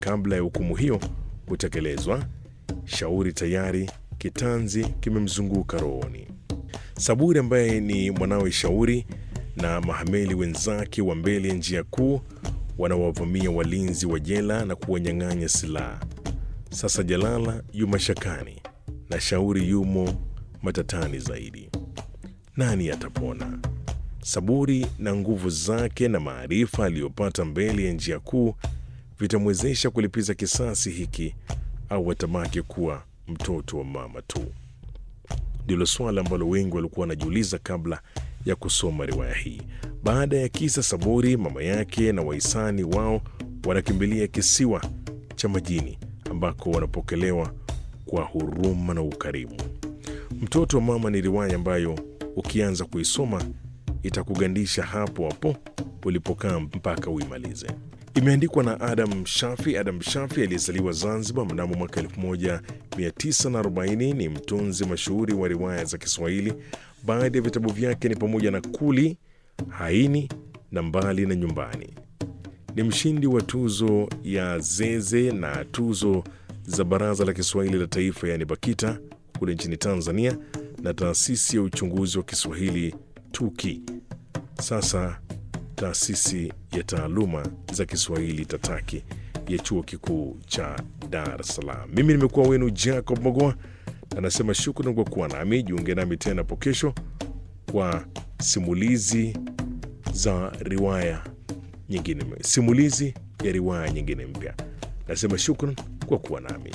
Kabla ya hukumu hiyo kutekelezwa, Shauri tayari kitanzi kimemzunguka rohoni. Saburi ambaye ni mwanawe Shauri na mahameli wenzake wa mbele ya njia kuu wanawavamia walinzi wa jela na kuwanyang'anya silaha. Sasa Jalala yu mashakani na Shauri yumo matatani zaidi. Nani atapona? Saburi na nguvu zake na maarifa aliyopata mbele ya njia kuu vitamwezesha kulipiza kisasi hiki au atabaki kuwa mtoto wa mama tu? Ndilo swala ambalo wengi walikuwa wanajiuliza kabla ya kusoma riwaya hii. Baada ya kisa Saburi, mama yake na wahisani wao wanakimbilia kisiwa cha majini ambako wanapokelewa kwa huruma na ukarimu. Mtoto wa mama ni riwaya ambayo ukianza kuisoma itakugandisha hapo hapo ulipokaa mpaka uimalize. Imeandikwa na Adam Shafi. Adam Shafi aliyezaliwa Zanzibar mnamo mwaka 1940 ni mtunzi mashuhuri wa riwaya za Kiswahili. Baadhi ya vitabu vyake ni pamoja na Kuli, Haini na Mbali na Nyumbani. Ni mshindi wa tuzo ya Zeze na tuzo za Baraza la Kiswahili la Taifa, yaani BAKITA kule nchini Tanzania, na taasisi ya uchunguzi wa Kiswahili TUKI, sasa taasisi ya taaluma za Kiswahili TATAKI ya chuo kikuu cha Dar es Salaam. Mimi nimekuwa wenu Jacob Mogoa, anasema shukrani kwa kuwa nami. Jiunge nami tena hapo kesho kwa simulizi za riwaya nyingine, simulizi ya riwaya nyingine mpya. Nasema shukran kwa kuwa nami.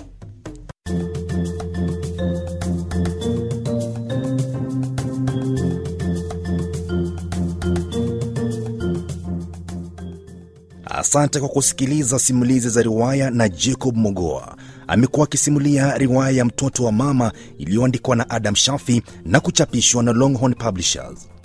Asante kwa kusikiliza simulizi za riwaya na Jacob Mogoa. Amekuwa akisimulia riwaya ya Mtoto wa Mama iliyoandikwa na Adam Shafi na kuchapishwa na Longhorn Publishers.